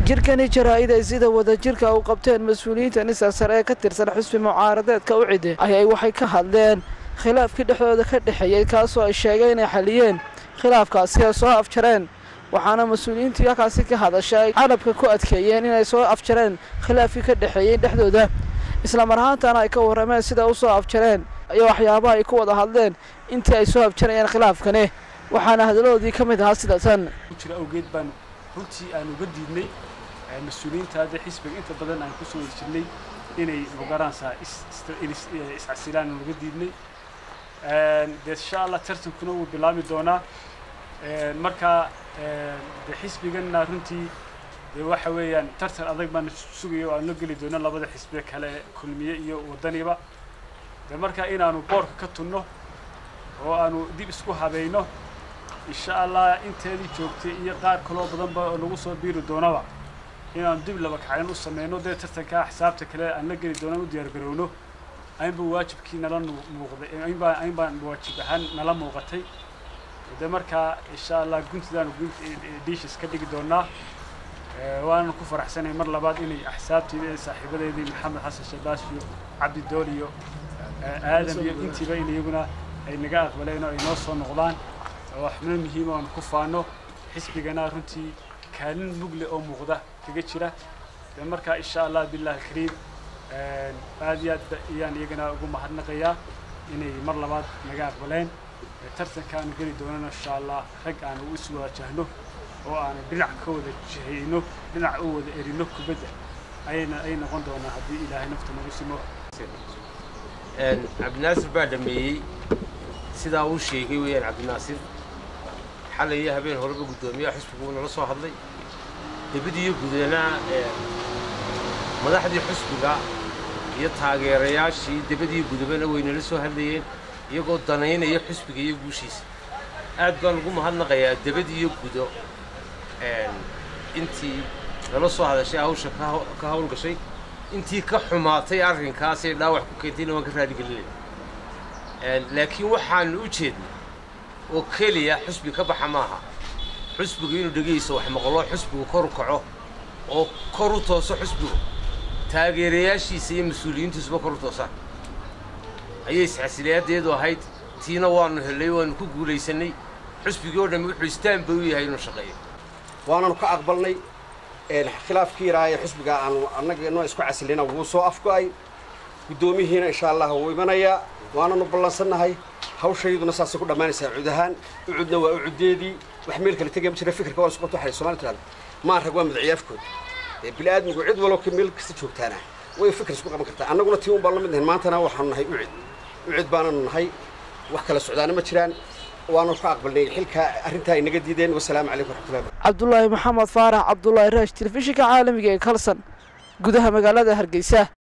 jirkani jaraa-id ay sida wadajirka u qabteen mas-uuliyiinta nisa sare ee ka tirsan xusbi mucaaradeedka u cide ayay waxay ka hadleen khilaafkii dhexdooda ka dhexeeyey kaasoo ay sheegeen inay xaliyeen khilaafkaasi ay soo afjareen waxaana mas-uuliyiintii halkaasi ka hadashay carabka ku adkeeyeen inay soo afjareen khilaafkii ka dhexeeyey dhexdooda islamar ahaantana ay ka warrameen sida u soo afjareen iyo waxyaabaha ay ku wada hadleen intii ay soo afjarayeen khilaafkani waxaana hadaladoodii ka mid ahaa sida tan jira awgeed baan runtii aan uga diidnay mas-uuliyiinta hadda xisbiga inta badan aan kusoo wada jirnay inay magaranaysaa iscasilaan aan uga diidnay dee insha allah tartankuna wuu bilaami doonaa marka de xisbiganna runtii dee waxa weeyaan tartan adag baan sugaya oo aan la geli doono labada xisbiga kale kulmiye iyo wadaniba de marka inaanu boorka ka tunno oo aanu dib isku habayno insha allah inteedii joogtay iyo qaar kaloo badanba oo nagu soo biiri doonaba inaanu dib laba kacyan u sameyno dee tartankaa xisaabta kale aan la geli doono u diyaar garowno aynba waajibkii nala muuqday aynbaa ayn baan waajib ahaan nala muuqatay de markaa insha allah guntidaanu diishis ka dhigi doonaa waananu ku faraxsanay mar labaad inay axsaabteeda ee saaxiibadeedii maxamed xasan shabaas iyo cabdi dool iyo aadam iyo intiiba in iyaguna ay naga aqbaleen oo ay noo soo noqdaan oo xubno muhiima oanu ku faano xisbigana runtii kaalin mugle oo muuqda kaga jira de markaa insha allah billahi alkariim aad iyo aad ayaan iyagana ugu mahadnaqayaa inay mar labaad naga aqbaleen tartankaanu geli doonana insha allah rag aanu isu waajahno oo aanu dhinac ka wada jihayno dhinac u wada erino kubadda ayayna ay noqon doonaa haddii ilaahay nafta nagu simo cabdinaasir baa dhameeyey sidaa uu sheegay weeyaan cabdinaasir xalay iyo habeen horeba guddoomiyaha xusbigu nala soo hadlay debadiiyo gudana madaxdii xusbiga iyo taageerayaashii debadiiyo gudabana way nala soo hadlayeen iyagoo danaynaya xusbiga iyo guushiisa aad baan ugu mahadnaqayaa debadiiyo gudo intii nala soo hadashay hawsha ka hawl gashay intii ka xumaatay arrinkaasay dhaawac ku keentayna waan ka raadigelinaya laakiin waxaanu u jeednay oo keliya xusbi ka baxa maaha xusbigu inuu dhegayso wax maqlo xusbigu kor u kaco oo kor u tooso xusbigu taageerayaashiisa iyo mas-uuliyiintiisuba kor u toosaan ayay isxasilayadeedu ahayd tiina waanu hellay waanu ku guulaysanay xusbigii oo dhammi wuxuu istaan bay u yahay inuu shaqeeyo waananu ka aqbalnay khilaafkii yaraa ee xusbiga aanu annaga inoo isku casilina wuu soo afgo'ay guddoomihiina insha allah wuu imanayaa waananu ballansannahay hawshayduna saasay ku dhammaanaysaa cud ahaan ucudna waa ucuddeedii wax meel kale tegaya ma jira fikirka waa isqoto waxay soomali tirahda maan rag waa madaciyaafkood ee bili-aadmigu cid waloo ka meel kasta joogtaana way fikir isku qaban kartaa annaguna tii un baan la mid nahay maantana waxaanu nahay ucid ucid baananu nahay wax kala socdaana ma jiraan waanu ka aqbalnay xilka arrintaa ay naga diideen wasalaamu calaykum waraxmatullahi cabdulaahi maxamed faarax cabdulaahi raash telefishinka caalamiga ee kalsan gudaha magaalada hargeysa